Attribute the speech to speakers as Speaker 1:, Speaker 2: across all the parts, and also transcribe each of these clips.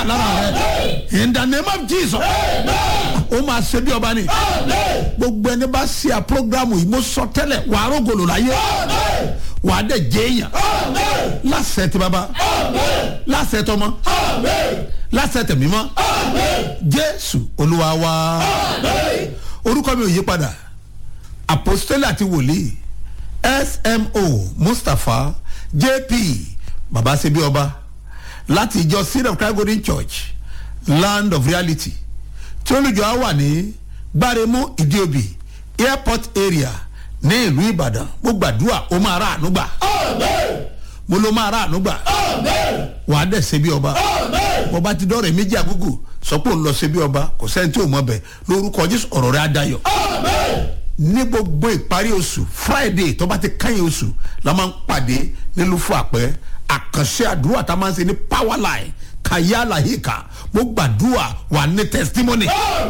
Speaker 1: gbà lára rẹ in the name of jesus ó máa ṣe bí ọba ni gbogbo ẹni bá ṣe à programu yìí mo sọ tẹ́lẹ̀ wàá rògbòlò láyé wàá dẹ̀ jẹ́ èèyàn lásẹ̀ tí baba lásẹ̀ tọmọ lásẹ̀ tẹ̀mí mọ́ jésù olúwa wa orúkọ mi ò yí padà apostole àti wòlíì smo mustapha jp baba ṣe bí ọba láti ìjọ seed of christ golden church land of reality tí olùjọ á wà ní gbáremú ìdíòbí airport area ní ìlú ìbàdàn mo gbàdúrà ó máa rà àánú gbà mo ló máa rà àánú gbà wà á dẹ̀ ṣe bí ọba mo bá ti dọ́rẹ̀ méjì àgúgù sọ pé òun lọ ṣe bí ọba kò sẹ́ni tí ò mọ̀ bẹ̀ lórúkọ jésù ọ̀rọ̀ rẹ̀ á dayọ̀ ní gbogbo ìparí oṣù friday tó bá ti kẹ́yìn oṣù la máa ń pàdé nílùú fún àpẹ́ àkànṣe àdúrà tá a máa ń ṣe ní power line kàyà làyíkà mo gbàdúrà wà ní testimony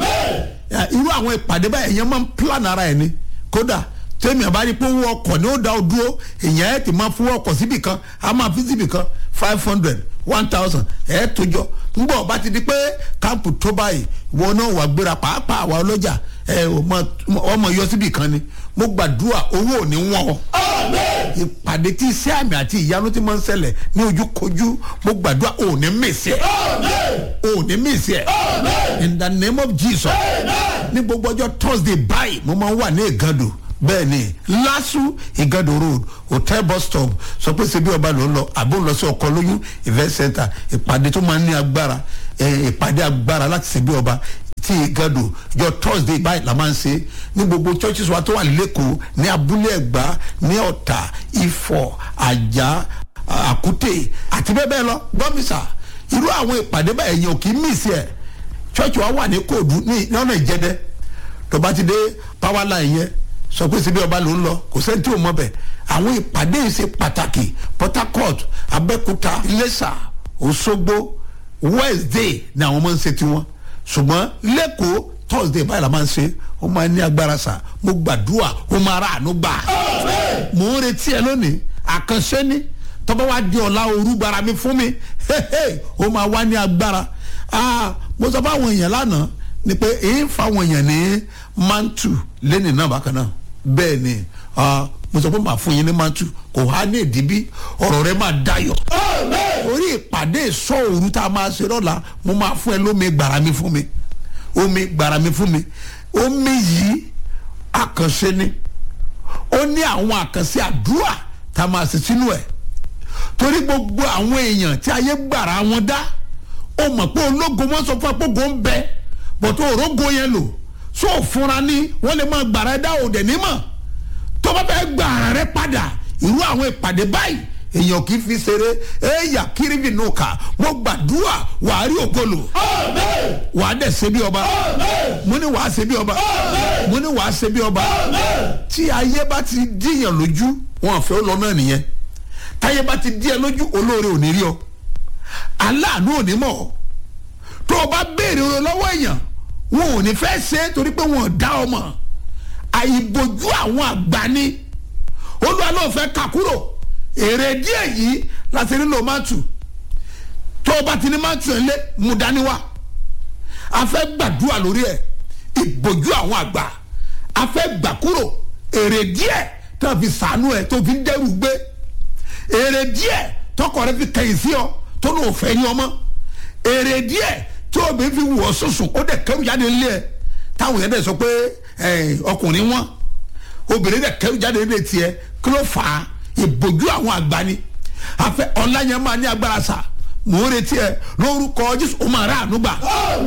Speaker 1: irú àwọn ìpàdé báyìí èèyàn máa ń plan ara ẹ̀ ni kódà tẹ́mi àbá rí pé owó ọkọ̀ ni ó da ọ dúró èèyàn ẹ̀ ti máa fún ọkọ̀ síbì kan a máa fi síbì kan five hundred one thousand ẹ̀ tó jọ ńgbọ́ ọba ti di pé káàpù tó báyìí wọn náà wà gbéra pàápàá àwa ọlọ́jà ẹ̀ ọmọ yọ síbì kan ni mo gbàdúrà owó ò ní wọ́n o ìpàdé tí iṣẹ́ àmì àti ìyanu ti máa ń ṣẹlẹ̀ ní ojúkojú mo gbàdúrà ò ní mèsì ẹ̀ ò ní mèsì ẹ̀ in the name of jesus ní gbogbo ọjọ́ thursday báyìí mo máa ń wà ní ìgàdò bẹ́ẹ̀ ni lasu igado road hotel bus stop sọ pé ṣe bí ọba ló ń lọ àbó ń lọ sí ọkọ lóyún event center ìpàdé tó máa ń ní agbára ìpàdé agbára láti ṣe bí ọba tí igado jọ thursday báyìí la máa ń ṣe ní gbogbo churches wa tó wà lẹ́kọ̀ọ́ ní abúlé ẹ̀gbá ní ọ̀tà ifọ̀ àjà àkútè àti bẹ́ẹ̀ bẹ́ẹ̀ lọ gbọ́mísà irú àwọn ìpàdé báyìí yẹn ò kì í mìsì ẹ̀ church wa wà ní kóòdù ní ọ̀nà ìjẹ́dẹ́ tó bá ti dé power line yẹn sọ pé síbi ọba ló ń lọ kò sẹ́ni tí ò mọ̀ bẹ̀ àwọn ìpàdé yìí ṣe pàtàkì port harcourt abẹ́kúta iléṣà òṣogbo wednesday ni àwọn máa ń ṣe tiwọn ṣùgbọ́n lẹ́kọ̀ọ́ thursday báyìí la máa ń ṣe ó máa ní agbára sà mo gbàdúrà ó máa rà àánú gbà mò ń retí ẹ lónìí àkànṣe ni tọ́ba wa di ọ̀la òru gbara mi fún mi ó máa wá ní agbára mo sọ fún àwọn èèyàn lánàá ni pé èyí ń fa àwọn èèyàn ní mantu lẹ́nìí náà bákan náà bẹ́ẹ̀ ni mo sọ pé màá fún yín ní mantu kò há ní ìdíbí ọ̀rọ̀ rẹ máa dayọ̀ orí ìpàdé ìsọ òru tá a máa ṣe lọ́la mo máa fún ẹ lómi gbàrà mi fún mi omi gbàrà mi fún mi omi yìí àkànṣe ni ó ní àwọn àkànṣe àdúrà tá a máa ṣe sínú ẹ̀ torí gbogbo àwọn èèyàn tí ayé gbàrà wọn dá ó mọ̀ pé ológo wọn sọ fún apógo ń bẹ bọ̀tọ̀ òrógo yẹn lò so fúnra ní wọ́n lè máa gbàrà dá òde nímọ̀ tó bá fẹ́ gbàrà rẹ padà irú àwọn ìpàdé báyìí èèyàn kì í fi ṣeré ẹ̀yà kírìbì nù ká mo gbàdúrà wàá rí ògolo wàá dẹ̀ ṣe bí ọba mo ní wàá ṣe bí ọba mo ní wàá ṣe bí ọba tí ayé bá ti díyàn lójú wọn àfẹ́ lọ náà nìyẹn táyé bá ti díẹ̀ lójú olóore ò ní rí ọ aláàánú ò ní mọ̀ ọ́ tó o bá béèrè ọ̀rọ̀ lọ́wọ́ èèyàn wọn ò ní fẹ́ ṣe é torí pé wọn ò dá ọmọ àìbòjú àwọn àgbà ni olúwa ló fẹ́ kà kúrò èrè díẹ̀ yìí láti nílò mátù tó o bá ti ní mátù ẹ̀ lé mú dání wá a fẹ́ gbàdúrà lórí ẹ̀ ìbòjú àwọn àgbà a fẹ́ gbà kúrò èrè díẹ̀ tó fi sànú ẹ̀ tó fi ń dẹ́rù gbé èrè díẹ̀ tọkọ rẹ fi kẹyìn sí ọ tó ní òfẹ́ ní ọmọ èrè díẹ̀ tí obìnrin fi wọ̀ sọ̀sùn ó dẹ̀ kẹrù jáde nílé ẹ̀ táwọn yẹn dẹ̀ sọ pé ọkùnrin wọn obìnrin dẹ̀ kẹrù jáde nílé tiẹ̀ kí ló fà á ìbòjú àwọn àgbà ni àfẹ ọ̀la yẹn máa ní agbára sà mò ń retí ẹ lórúkọ jésù ó máa rà àánú gbà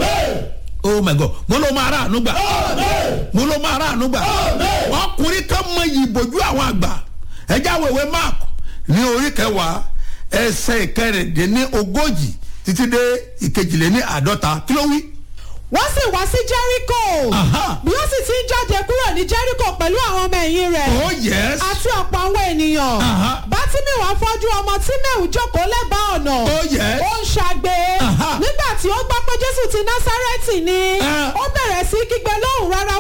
Speaker 1: oh my god mo ló máa rà àánú gbà mo ló máa rà àánú gbà ọkùnrin kan mọ ìbòjú àwọn àgbà ẹjẹ àwẹ̀wẹ̀ mark ní orí kẹwàá ẹsẹ̀ ìkẹrìndínlẹ́ ogójì títí dé ìkejìléní àádọ́ta kí ló wí.
Speaker 2: wọ́n sì wá sí jẹ́ríkò bí ó sì ti ń jáde kúrò ní jẹ́ríkò pẹ̀lú àwọn ọmọ ẹ̀yìn rẹ̀
Speaker 1: oh yes.
Speaker 2: àti ọ̀pọ̀ àwọn ènìyàn bátímẹ̀wò afọ́jú ọmọ tímẹ̀wù jókòó lẹ́bàá ọ̀nà
Speaker 1: oh yes.
Speaker 2: ó ń ṣàgbé nígbà tí ó gbọ́ pé jésù ti násárẹ́tì ni ó bẹ̀rẹ̀ sí kígbe lóhùn rárá